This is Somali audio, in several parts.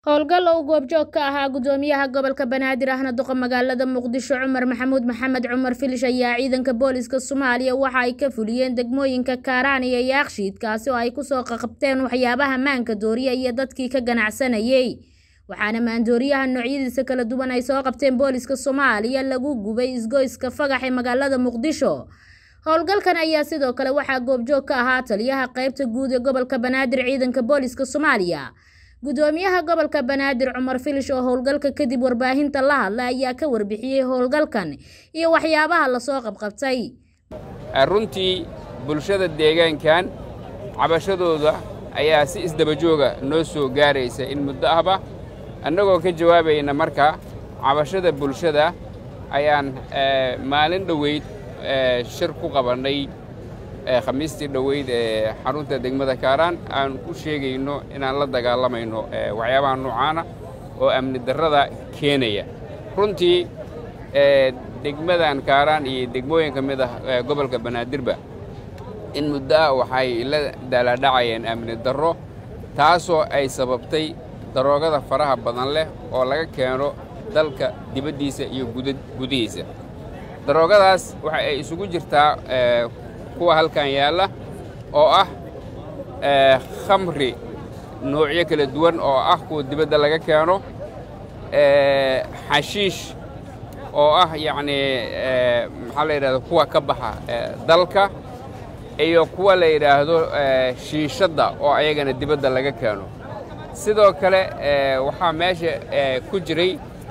howlgal oo goobjoog ka ahaa gudoomiyaha gobolka banaadir ahna duqa magaalada muqdisho cumar maxamuud maxamed cumar filish ayaa ciidanka booliska soomaaliya waxa ay ka fuliyeen degmooyinka kaaraan iyo yaakshiid kaasi oo ay kusoo qaqabteen waxyaabaha maanka dooriya iyo dadkii ka ganacsanayay waxaana maandooriyaha noocyadiisa kala duwan ay soo qabteen booliska soomaaliya lagu gubay isgoyska fagax ee magaalada muqdisho howlgalkan ayaa sidoo kale waxaa goobjoog ka ahaa taliyaha qeybta guud ee gobolka banaadir ciidanka booliska soomaaliya gudoomiyaha gobolka banaadir cumar filish oo howlgalka kadib warbaahinta la hadlay ayaa ka warbixiyey howlgalkan iyo waxyaabaha lasoo qabqabtay runtii bulshada deegaankan cabashadooda ayaa si isdabajooga noo soo gaaraysa in muddo ahba annagoo ka jawaabayna marka cabashada bulshada ayaan maalin dhoweyd shir ku qabannay khamiistii dhoweyd ee xarunta degmada kaaraan aan ku sheegayno inaan la dagaalamayno waxyaabaha noocaana oo amni darrada keenaya runtii degmadan kaaraan iyo degmooyin ka mid ah gobolka banaadirba in muddo ah waxay la daalaadhacayeen amni darro taasoo ay sababtay daroogada faraha badan leh oo laga keeno dalka dibaddiisa iyo gudihiisa daroogadaas waxa ay isugu jirtaa kuwa halkan yaalla oo ah khamri noocyo kala duwan oo ah kuwa dibadda laga keeno xashiish oo ah yacnii maxaa la yidhahdo kuwa ka baxa dalka iyo kuwa la yidhaahdo shiishadda oo ayagana dibadda laga keeno sidoo kale waxaa meesha ku jiray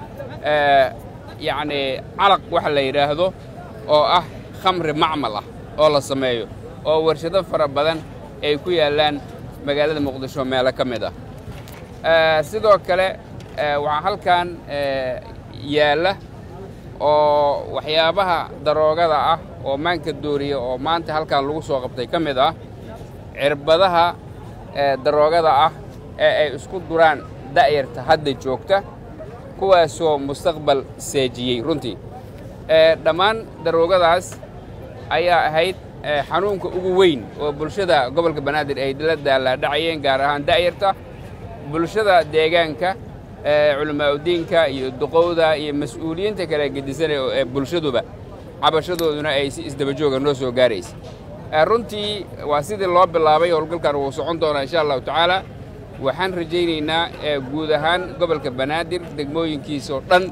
yacnii calaq waxa la yidhaahdo oo ah khamri macmal ah oo la sameeyo oo warshado fara badan ay ku yaallaan magaalada muqdisho meelo ka mid ah sidoo kale waxaa halkan yaalla oo waxyaabaha daroogada ah oo maanka dooriya oo maanta halkan lagu soo qabtay ka mid ah cirbadaha daroogada ah ee ay isku duraan da'yarta hadda joogta kuwaasoo mustaqbal seejiyey runtii dhammaan daroogadaas ayaa ahayd xanuunka ugu weyn oo bulshada gobolka banaadir ay la daalaadhacayeen gaar ahaan da'yarta bulshada deegaanka culamaauddiinka iyo duqowda iyo mas-uuliyiinta kale gedisanay ee bulshaduba cabashadooduna ay si isdabajooga noo soo gaaraysa runtii waa sidii loo bilaabay howlgalkan wuu socon doonaa insha allahu tacaala waxaan rajaynaynaa guud ahaan gobolka banaadir degmooyinkiisoo dhan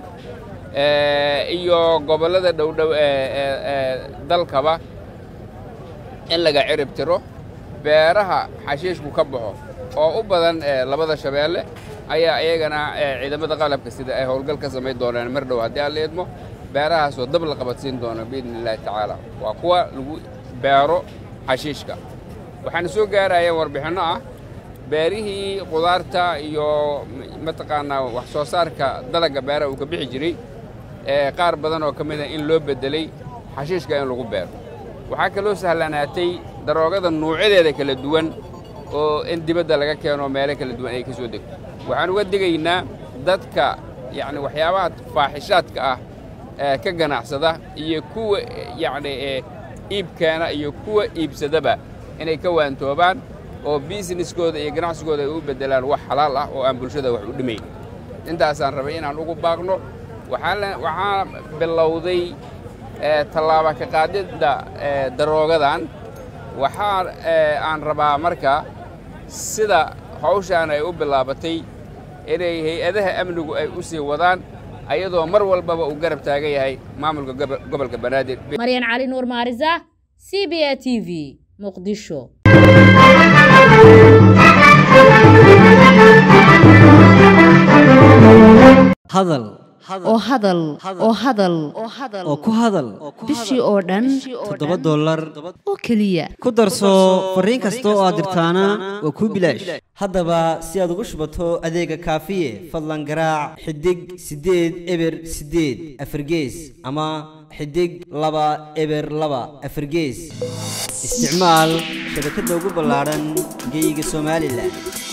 iyo gobollada dhowdhow ee dalkaba in laga cirib tiro beeraha xashiishku ka baxo oo u badan labada shabeelle ayaa iyagana ciidamada qalabka sida ay howlgal ka samayn doonaan mar dhow haddii aan la idmo beerahaasoo dab la qabadsiin doono biidni illaahi tacaala waa kuwa lagu beero xashiishka waxaana soo gaarayaan warbixinno ah beerihii qudaarta iyo mataqaanaa wax soo saarka dalagga beeraha uu ka bixi jiray qaar badan oo ka mida in loo beddelay xashiishka in lagu beero waxaa kaloo sahlanaatay daroogada nuucyadeeda kala duwan oo in dibadda laga keeno meelo kala duwan ay ka soo degto waxaan uga digaynaa dadka yacni waxyaabaha faaxishaadka ah ee ka ganacsada iyo kuwa yacni iibkeena iyo kuwa iibsadaba inay ka waantoobaan oo biisneskooda iyo ganacsigooda ay u beddelaan wax xalaal ah oo aan bulshada wax u dhimayn intaasaan rabay inaan ugu baaqno waxaa bilowday tallaaba ka qaadidda daroogadan waxaa aan rabaa marka sida hawshaan ay u bilaabatay inay hay-adaha amnigu ay u sii wadaan ayadoo mar walbaba uu garab taagan yahay maamulka gobolka banaadir maryan cali nuur maarisa c b a t v muqdisho hadal oo hadal oo hadal oo ku hadal bishii oo dhan toddoba dollar oo keliya ku darso fariin kasta oo aad dirtaana waa kuu bilaash haddaba si aad ugu shubato adeega kaafiye fadlan garaac xidig siddeed eber siddeed afargees ama xidig laba eber laba afargees isticmaal shabakadda ugu ballaadhan geyga somalilan